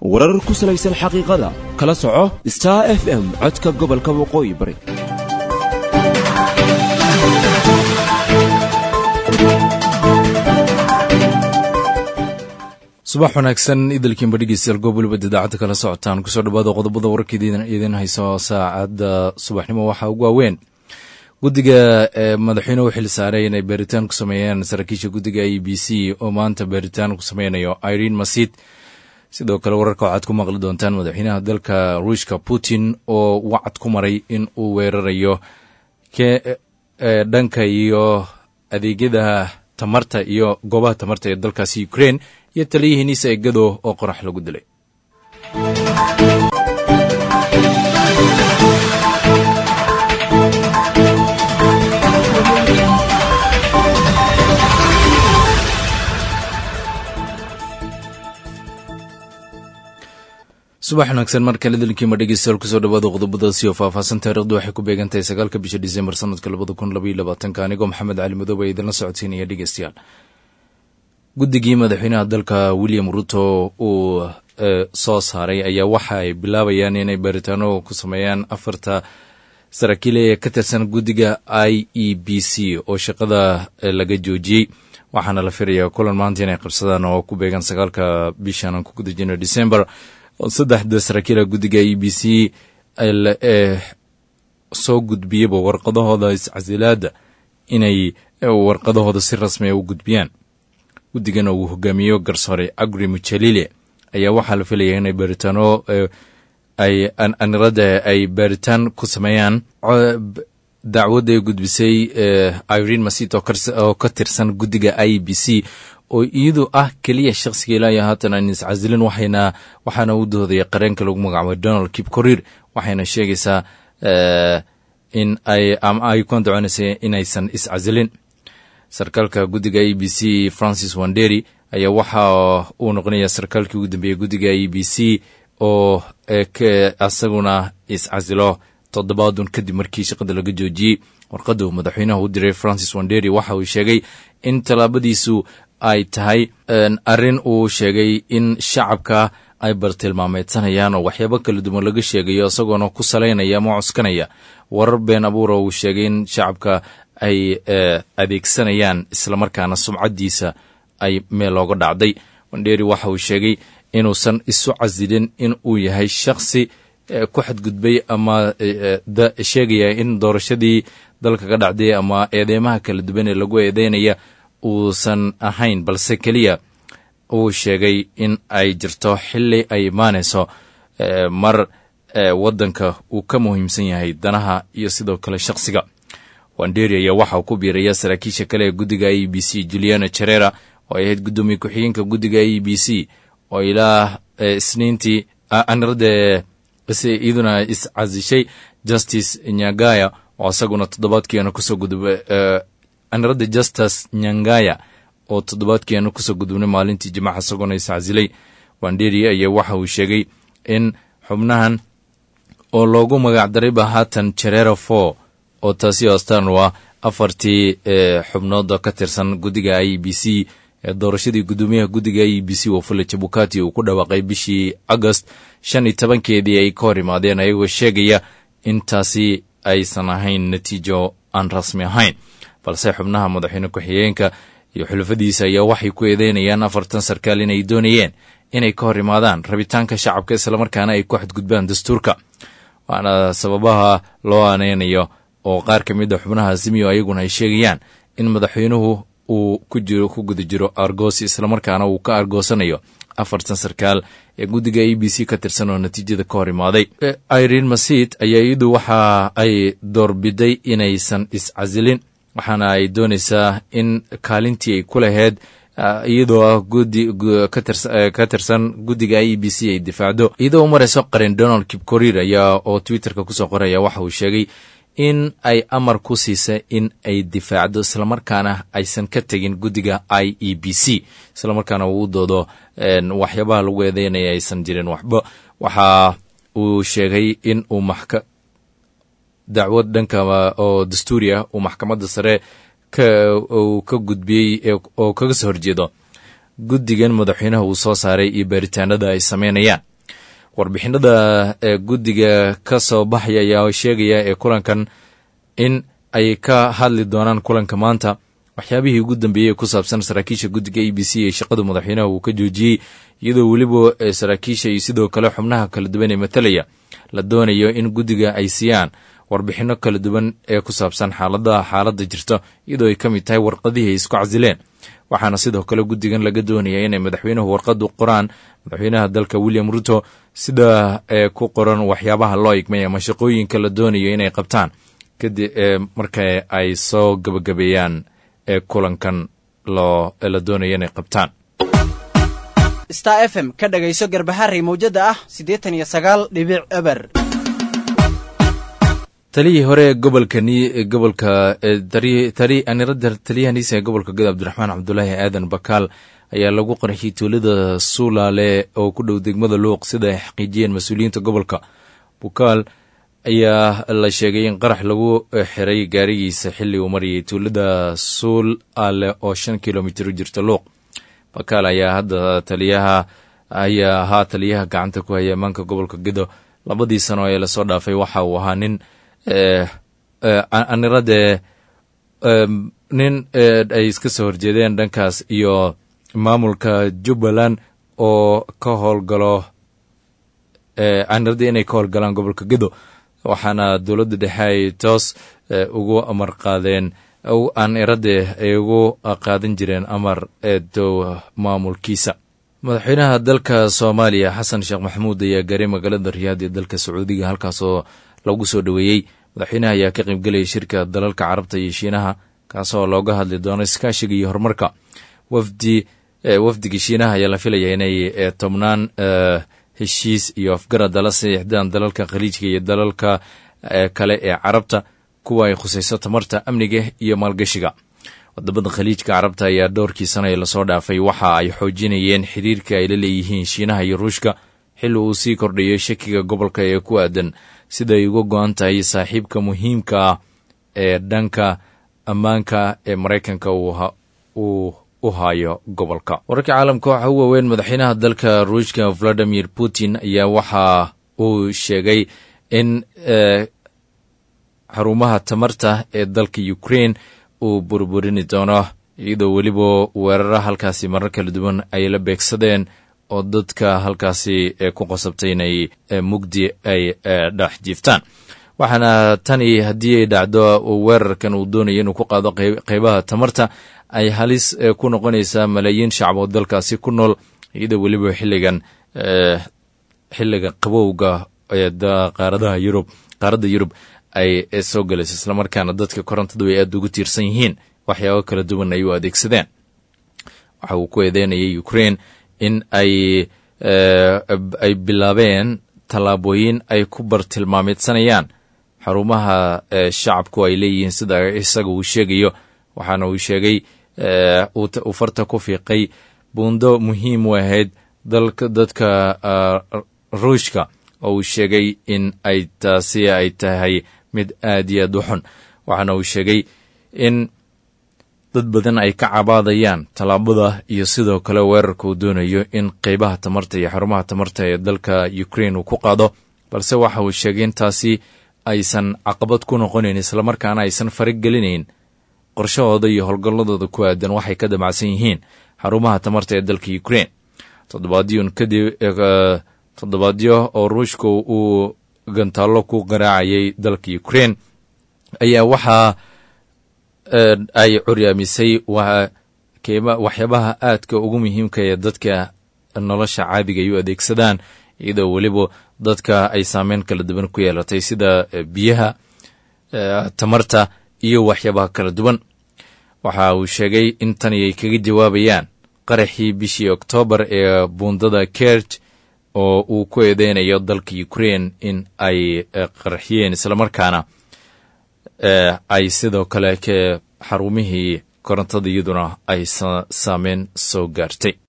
warar ku salaysan xaqiiqada kala soco star f m codka gobolka waqooyi bari subax wanaagsan idalkiinba dhegeystayaal goob waliba idaacadda kala socotaan kusoo dhawaada qodobada wararka idiin hayso saacadda subaxnimo waxaa ugu waaweyn guddiga madaxweyne u xil saaray inay baaritaan ku sameeyaan saraakiisha guddiga e b c oo maanta baaritaan ku sameynayo irene masid sidoo kale wararka waxaad ku maqli doontaan madaxweynaha dalka ruushka putin oo wacad ku maray in uu weerarayo dhanka iyo adeegyada tamarta iyo goobaha tamarta ee dalkaasi ukraine iyo taliyihiiniisa egado oo qorax lagu dilay subax wanaagsan mar kale dalkiima dhegeystayaal kusoo dhawaada qodobadaasi oo faahfaahsan taarikhdu waxay ku beegantahay sagaalka bisha disembar sanadka labada kun labaiyo labaatanka anigoo maxamed cali madoobe idinla socodsiinaya dhegeystayaal guddigii madaxweynaha dalka william ruto uu soo saaray ayaa waxa ay bilaabayaan inay baaritaano ku sameeyaan afarta saraakiil ee ka tirsan guddiga i e b c oo shaqada laga joojiyey waxaana la filayaa kulan maanta inay qabsadaan oo ku beegan sagaalka bishan aan ku guda jirno december saddexda saraakiila guddiga e b c soo gudbiyaba warqadahooda iscasilaada inay warqadahooda si rasmiya u gudbiyaan guddigana uu hogaamiyo garsoore agri mujalile ayaa waxaa la filaya inay baaritaano anirada ay baaritaan ku sameeyaan dacwadda ay gudbisay irene masit oo ka tirsan guddiga i b c oo iyadu ah keliya shakhsiga ilaayo haatan aan iscasilin waxayna waxaana u doodaya qareenka lagu magacaabo donald kip corir waxayna sheegaysaa in ay ama ay ku andacoonaysa inaysan iscasilin sarkaalka guddiga e b c francis wanderi ayaa waxa uu noqonaya sarkaalkii ugu dambeeyey guddiga e b c oo asaguna iscasilo toddobaadun kadib markii shaqada laga joojiyey warqadda uu madaxweynaha u diray francis wanderi waxa uu sheegay in tallaabadiisu ay tahay arrin uu sheegay in shacabka ay bartilmaameedsanayaan oo waxyaabo kala duwan laga sheegayo isagoona ku salaynaya ama cuskanaya warar been abuura uu sheegay in shacabka ay adeegsanayaan islamarkaana sumcaddiisa ay meel looga dhacday wandheri waxa uu sheegay inuusan isu casilin in uu yahay shakhsi ku xadgudbay ama sheegaya in doorashadii dalka ka dhacday ama eedeymaha kala duwan ee lagu eedeynaya uusan ahayn balse keliya uu sheegay in ay jirto xili ay imaanayso mar waddanka uu ka muhiimsan yahay danaha iyo sidoo kale shakhsiga wanderi ayaa waxa uu ku biiraya saraakiisha kale ee guddiga e b c juliana jerera oo ay ahayd guddoomiye ku-xigeenka guddiga e b c oo ilaa isniintii anirada iyaduna iscasishay justice nyagaya oo isaguna toddobaadkiina kusoo gudubay anirada justus nyangaya oo toddobaadkiina kusoo gudubnay maalintii jimaca isagoona iscasilay wanderi ayaa waxa uu sheegay in xubnahan oo loogu magacdarayba haatan jerera for oo taasi astaan u ah afartii xubnood oo ka tirsan guddiga i b c ee doorashadii guddoomiyaha guddiga e b c wafula jabukati uu ku dhawaaqay bishii agost shan iyo tobankeedii ay ka hor imaadeen ayagoo sheegaya in taasi aysan ahayn natiijo aan rasmi ahayn balse xubnaha madaxweyne ku-xigeenka iyo xulafadiisa ayaa waxay ku eedeynayaan afartan sarkaal inay doonayeen inay ka hor imaadaan rabitaanka shacabka islamarkaana ay ku xadgudbaan dastuurka waana sababaha loo aaneynayo oo qaar ka mid a xubnaha azimiyo ayaguna ay sheegayaan in madaxweynuhu uu ku jiro ku guda jiro argoosi islamarkaana uu ka argoosanayo afartan sarkaal ee guddiga e b c ka tirsan oo natiijada ka hor imaaday irene masid ayaa iyadu waxa ay doorbiday inaysan iscasilin waxaana ay doonaysaa in kaalintii ay ku lahayd iyadoo ah gudi ka tirsan guddiga e b c ay difaacdo iyadoo u marayso qarin donald kipcorir ayaa oo twitterka kusoo qoraya waxa uu sheegay in ay amar ku siisay in ay difaacdo islamarkaana aysan ka tegin guddiga i e b c islamarkaana uu u doodo waxyaabaha lagu eedeynaya aysan jirin waxba waxa uu sheegay in uu maxka dacwad dhanka oo dastuuri ah uu maxkamadda sare uu ka gudbiyey oo kaga soo horjeedo guddigan madaxweynaha uu soo saaray iyo baaritaanada ay sameynayaan warbixinada ee guddiga ka soo baxaya ayaa sheegaya ee kulankan in ay ka hadli doonaan kulanka maanta waxyaabihii ugu dambeeyey ku saabsan saraakiisha guddiga e b c ee shaqada madaxweynaha uu ka joojiyey iyadoo weliba saraakiisha iyo sidoo kale xubnaha kala duwan ee matalaya la doonayo in guddiga ay siiyaan warbixino kala duwan ee ku saabsan xaalada xaaladda jirta iyadoo ay ka mid tahay warqadihii ay isku casileen waxaana sidoo kale guddigan laga doonaya inay madaxweynuhu warqadu qoraan madaxweynaha dalka william ruto sida ee ku qoran waxyaabaha loo igmay ama shaqooyinka la doonayo inay qabtaan kadib marka ay soo gabagabeeyaan ee kulankan loo la doonaya inay qabtaan star f m ka dhagayso garbaharey mawjada ah siddeetan iyo sagaal dhibic eber taliyii hore ee gobolka gobolka anirada taliyahaniisa ee gobolka gada cabdiraxmaan cabdulaahi aadan bakaal ayaa lagu qarxiyey tuulada suulaale oo ku dhow degmada luuq sida ay xaqiijiyeen mas-uuliyiinta gobolka bukaal ayaa la sheegay in qarax lagu xiray gaarigiisa xilli uu marayay tuulada suul ale oo shan kilomitir u jirta luuq bakaal ayaa hadda taliyaha ayaa ahaa taliyaha gacanta ku haya ammaanka gobolka gedo labadii sano ee lasoo dhaafay waxa uu ahaa nin aniradee nin ay iska soo horjeedeen dhankaas iyo maamulka jubbaland oo ka howlgalo aniradii inay ka howlgalaan gobolka gedo waxaana dowladda dhexe ay toos ugu amar qaadeen aniradee ay ugu qaadan jireen amar eedow maamulkiisa madaxweynaha dalka soomaaliya xasan sheekh maxamuud ayaa gaaray magaalada riyaad ee dalka sacuudiga halkaasoo lagu soo dhoweeyey madaxweynaha ayaa ka qaybgelaya shirka dalalka carabta iyo shiinaha kaasoo looga hadli doono iskaashiga iyo horumarka wafdi wafdiga shiinaha ayaa la filaya inay tobnaan heshiis iyo afgarada la saxiixdaan dalalka khaliijka iyo dalalka kale ee carabta kuwa ay khusayso tamarta amniga iyo maalgashiga wadamada khaliijka carabta ayaa dhowrkii sana ee lasoo dhaafay waxa ay xoojinayeen xiriirka ay la leeyihiin shiinaha iyo ruushka xilli uu sii kordhayo shakiga gobolka ee ku aadan sida ay uga go-an tahay saaxiibka muhiimka ah ee dhanka ammaanka ee maraykanka uu u hayo gobolka wararka caalamka waxaa u waaweyn madaxweynaha dalka ruushka valadimir putin ayaa waxa uu sheegay in xarumaha tamarta ee dalka ukraine uu burburini doono iyadoo weliba weerara halkaasi marar kala duwan ay la beegsadeen oo dadka halkaasi ku qasabtay inay mugdi ay dhex jiiftaan waxaana tani haddii ay dhacdo weerarkan uu doonayo inuu ku qaado qeybaha tamarta ay halis ku noqonaysaa malaayiin shacab oo dalkaasi ku nool iyadoo weliba xilligan xilliga qabowga qaaradaha yurub qaaradda yurub ay soo galayso islamarkaana dadka korontadu ay aada ugu tiirsan yihiin waxyaabo kala duwan ay u adeegsadeen waxa uu ku eedeynayay ukraine in ay ay bilaabeen tallaabooyin ay ku bartilmaameedsanayaan xarumaha shacabku ay leeyihiin sida isaga uu sheegayo waxaana uu sheegay uu farta ku fiiqay buundo muhiim u ahayd dadka ruushka oo uu sheegay in ay taasi ay tahay mid aad iyo aad u xun waxaana uu sheegay in dad badan ay ka cabaadayaan tallaabada iyo sidoo kale weerarka uu doonayo in qeybaha tamarta iyo xarumaha tamarta ee dalka ukraine uu ku qaado balse waxa uu sheegay in taasi aysan caqabad ku noqonayn islamarkaana aysan faragelinayn qorshahooda iyo howlgalladooda ku aadan waxay ka damacsan yihiin xarumaha tamarta ee dalka ukraine toddobaadyon kadib toddobaadyo oo ruushka uu gantaallo ku qaraacayay dalka ukraine ayaa waxaa ay curyaamisay waxyaabaha aadka ugu muhiimka ee dadka nolosha caadiga ay u adeegsadaan iyadoo weliba dadka ay saameyn kala duwan ku yeelatay sida biyaha tamarta iyo waxyaabaha kala duwan waxa uu sheegay in tani ay kaga jawaabayaan qaraxii bishii oktoobar ee buundada kerj oo uu ku eedeynayo dalka ukraine in ay qarxiyeen islamarkaana ay sidoo kale ke xarumihii korontada iyaduna ay saameyn soo gaartay